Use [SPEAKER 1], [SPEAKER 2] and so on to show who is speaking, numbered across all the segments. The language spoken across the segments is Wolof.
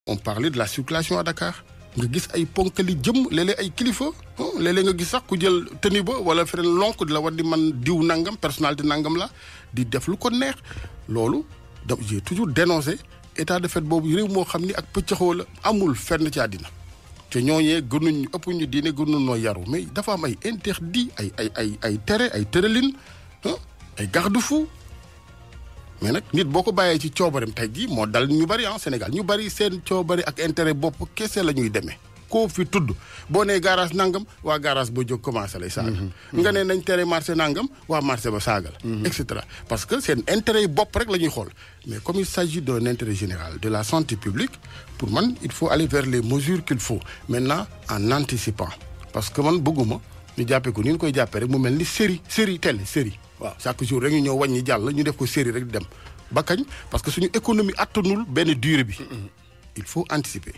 [SPEAKER 1] on parlait de la circulation à Dakar nga gis ay ponkali jëm léeg-léeg ay kilifa léeg-léeg nga gis sax ku jël tenue ba wala feneen lonk di la war di man diw nangam personnalité nangam la di def lu ko neex loolu da j'ai toujours dénoncé état de fait boobu réew moo xam ni ak pëccaxoo la amul fenn ci àddina te ñooñee gënuñ ëpp ñu diine gënuñ noo yaru mais dafa am ay interdit ay ay ay ay tere ay tëralin ay garde-fou mais nag nit boo ko bàyyee ci coobareem tey jii moo dal ñu bari en Sénégal ñu bari seen coobare ak intérêt bopp kese la ñuy demee koo fi tudd boo nee garage nangam waa garage ba jóg commencé lay saaga. nga ne nañ tere marché nangam waa marché ba saaga la. et cetera parce que seen intérêt yi bopp rek la ñuy xool mais comme il s'agit d'un intérêt général de la santé publique pour man il faut aller vers les mesures qu'il faut maintenant en anticipant parce que man bëgguma ñu jàppee ko ni ñu koy jàppee rek mu mel ni série série télé série. waaw chaque jour rek ñu ñëw wàññi jàll ñu def ko série rek di dem ba kañ parce que suñu économie attanul benn durée bi. il faut anticiper.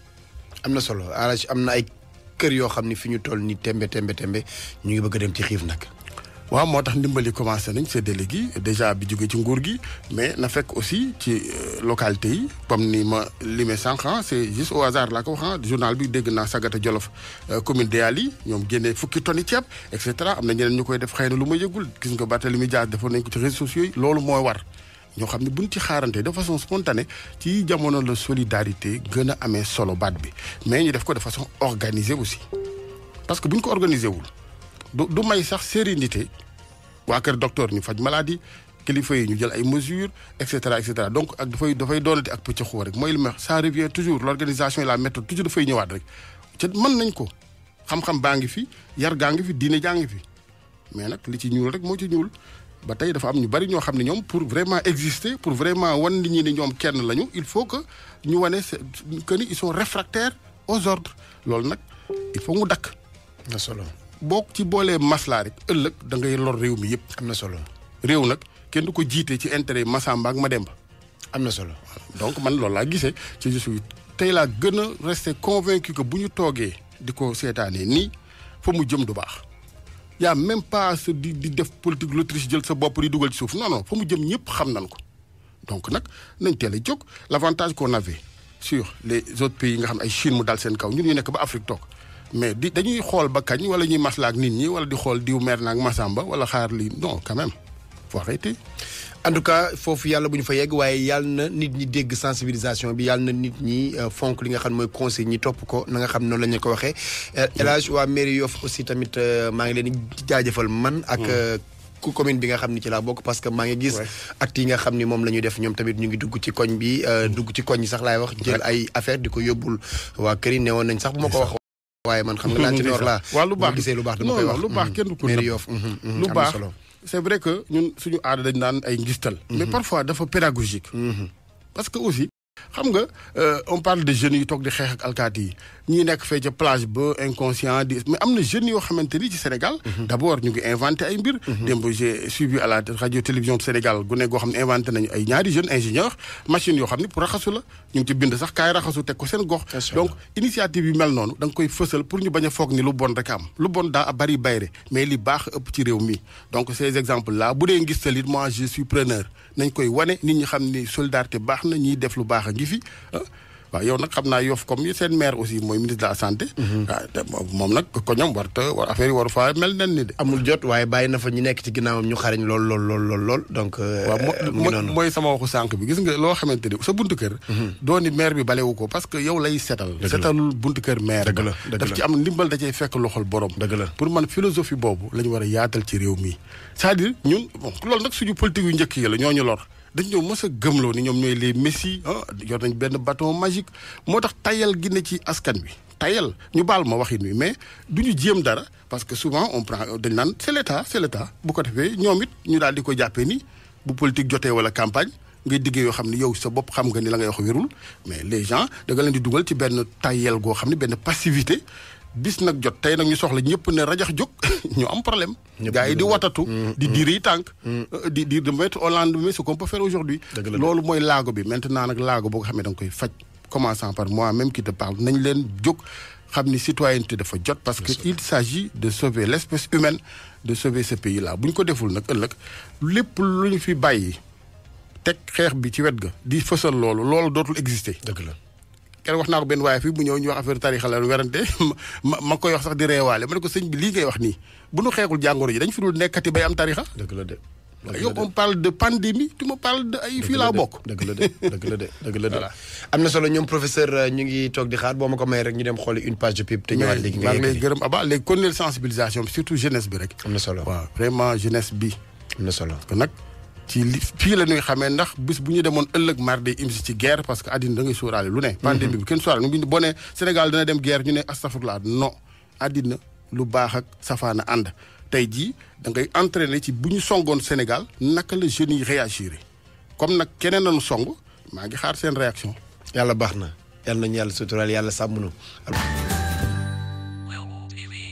[SPEAKER 2] am na solo arach am na ay kër yoo xam ni fi ñu toll ni tembe tembe tembe ñu ngi bëgg a dem ci xiif nag.
[SPEAKER 1] waaw moo tax ndimbali commencé nañ c'est délégué déjà bi jógee ci nguur gi mais na fekk aussi ci localité yi comme ni ma limee sànq c'est juste au hasard laa ko wax journal bi dégg naa Sagata Jolof commune de Yaali ñoom génnee fukki tonni ceeb et cetera am na ñeneen ñu koy def xëy na lu ma yëgul gis nga Barthélémy Dias defoon nañ ko ci réseaux sociaux yi loolu mooy war ñoo xam ne buñ ci xaarante de façon spontanée ci jamono la solidarité gën a amee solo baat bi mais ñu def ko de façon organisée aussi parce que buñ ko organisé wul du du may sax sérénité waa kër docteur ñu faj maladie kilifa yi ñu jël ay mesures et cetera et cetera donc ak dafay dafay doonati ak pëcc xoo rek mooy li ma ça revient toujours l'organisation et la méthode toujours dafay ñëwaat rek te mën nañ ko xam-xam baa ngi fi yar gaa ngi fi diine jaa ngi fi mais nag li ci ñuul rek moo ci ñuul ba tey dafa am ñu bari ñoo xam ne ñoom pour vraiment exister pour vraiment wan nit ñi ne ñoom kenn lañu il faut que ñu wane que ni ils sont réfractaires aux ordres loolu nag il faut mu dakk
[SPEAKER 2] na solo
[SPEAKER 1] boo ci boolee maslaa rek ëllëg da ngay lor réew mi yëpp.
[SPEAKER 2] am na solo
[SPEAKER 1] réew nag kenn du ko jiite ci intérêt Massamba ak Mademba.
[SPEAKER 2] am na solo
[SPEAKER 1] donc man loolu laa gisee ci je suis tey laa gën a rester convaincu que bu ñu toogee di ko seetaanee nii fa mu jëm du baax. y a même pas se di di def politique l'Autriche jël sa bopp di dugal ci suuf non non fa mu jëm ñëpp xam nañ ko donc nag nañ teel a jóg l'avantage qu'on avait sur les autres pays nga xam ay Chine mu dal seen kaw ñun ñu nekk ba Afrique toog. mais di dañuy xool ba kañ wala ñuy maslaa ak nit ñi wala di xool diw mer naag Massamba wala xaar lii non quand même faut arrêter.
[SPEAKER 2] en tout cas foofu yàlla bu ñu fa yegg waaye yàlla na nit ñi dégg sensibilisation bi yàlla na nit ñi fonk li nga xam mooy conseil ñi topp ko na nga xam noonu la ñu ko waxee. El Hadj waa mairie Yoff aussi tamit maa ngi leen di jaajëfal man. ak ku commune bi nga xam ni ci laa bokk parce que maa ngi gis. actes yi nga xam ni moom la ñuy def ñoom tamit ñu ngi dugg ci koñ bi dugg ci koñ yi sax laay wax. jël ay affaire di ko yóbbul waa kër yi newoon nañ sax bu ma ko wax. waaye man xam nga laa ci noor laa.
[SPEAKER 1] waaw lu baax
[SPEAKER 2] gisee lu baax dama koy wax
[SPEAKER 1] lu baax kenn du ko
[SPEAKER 2] mairie Yoff
[SPEAKER 1] lu baax c'est vrai que ñun suñu aada dañ naan ay ngistal mais parfois dafa pédagogique parce que aussi xam nga on parle de jeunes yu toog di xeex ak alkaati yi ñii nekk fee ca plage ba inconscient di mais am na jeunes yoo xamante ni ci Sénégal d'abord ñu ngi inventé ay mbir démb j'ai suivi à la radio télévision Sénégal gu ne goo xam ne inventé nañu ay ñaari jeunes ingénieurs machines yoo xam ne pour raxasu la ñu ngi ci bind sax kaay raxasu teg ko seen gox donc initiative yi mel noonu da nga koy fësal pour ñu bañ a foog ni lu bon rek am lu bon daa bari bayre mais li baax ëpp ci réew mi donc ces exemples là bu dee ngis talit moi je suis preneur nañ koy wane nit ñi xam ni solidarité baax na ñiy def lu baax a ngi fi waaw yow nag xam naa Yoff comme seen maire aussi mooy ministre de la santé. waaw moom nag ko ñoom war te war affaire yi war faa mel nen ni de.
[SPEAKER 2] amul jot waaye bàyyi na fa ñu nekk ci ginnaawam ñu xarañ lool lool lool lool lool donc.
[SPEAKER 1] waaw mooy mooy sama waxu sànq bi gis nga loo xamante ni sa buntu kër. doo ni maire bi balewu ko parce que yow lay setal. setalul buntu kër maire.
[SPEAKER 2] dëgg la dëgg
[SPEAKER 1] daf ci am ndimbal da cay fekk loxol borom.
[SPEAKER 2] dëgg la
[SPEAKER 1] pour man philosophie boobu la ñu war a yaatal ci réew mi c'est-à-dire ñun bon loolu nag suñu politique yu njëkk yi la ñoo ñu lor. dañ ñoo mës a gëmloo ni ñoom ñooy les messi ah yor nañ benn bâton magique moo tax tayal gi ne ci askan bi tayal ñu baal ma waxin wi mais du ñu jéem dara parce que souvent on prend dañ naan c'est l'état c'est l'état bu ko defee ñoom it ñu daal di ko jàppee ni bu politique jotee wala campagne ngay diggee yoo xam ne yow sa bopp xam nga ni la ngay wax wérul mais les gens da nga leen di dugal ci benn tayel goo xam ne benn passivité bis nag jot tey nag ñu soxla ñëpp ne rajax jóg ñu am problème. gars yi di watatu. di diri tànk. di di de mettre au lendemain ce qu'on peut faire aujourd'hui loolu mooy laago bi maintenant nag laago boo ko xamee da nga koy faj commençant par moi même qui te parle nañ leen jóg xam ni citoyenneté dafa jot. parce que il s'agit de sauver l'espèce humaine de sauver ce pays là bu ñu ko deful nag ëllëg lépp lu ñu fi bàyyi teg xeex bi ci wet ga di fësal loolu loolu dootul exister.
[SPEAKER 2] dëgg la.
[SPEAKER 1] kenn wax naa ko benn waaye fii bu ñëw ñu wax affaire tarixa la werante ma ma koy wax sax di reewaale ma ne ko sëñ bi lii ngay wax nii bu nu xeexul jàngoro ji dañ fi dul nekkati bay am tarixa
[SPEAKER 2] dëgg la de.
[SPEAKER 1] yow on parle de pandémie tu me parles de ay fii laa bokk
[SPEAKER 2] dëgg la de dëgg la de dëgg la de am na solo ñoom professeur ñu ngi toog di xaar boo ma ko may rek ñu dem xooli une page de pub te ñëwaat léegi nga
[SPEAKER 1] maa ngi lay
[SPEAKER 2] yeggali
[SPEAKER 1] gërëm aba léegi continuer sensibilisation bi surtout jeunesse bi rek
[SPEAKER 2] am na solo
[SPEAKER 1] waaw vraiment jeunesse bi
[SPEAKER 2] am na solo
[SPEAKER 1] kon nag ci li fii la ñuy xamee ndax bis bu ñu demoon ëllëg mar day imsi ci guerre parce que àddina da ngay sóoraale lu ne pandémie bi kenn sóoraale nu boo ne Sénégal dana dem guerre ñu ne astafurlah non àddina lu baax ak safaana ànd tey jii da ngay entraîner ci bu ñu songoon Sénégal naka la jeunes yi réagir comme nag keneen nañu song maa ngi xaar seen réaction
[SPEAKER 2] yàlla baax na yàlla nañu yàlla suturaal yàlla sàmm nu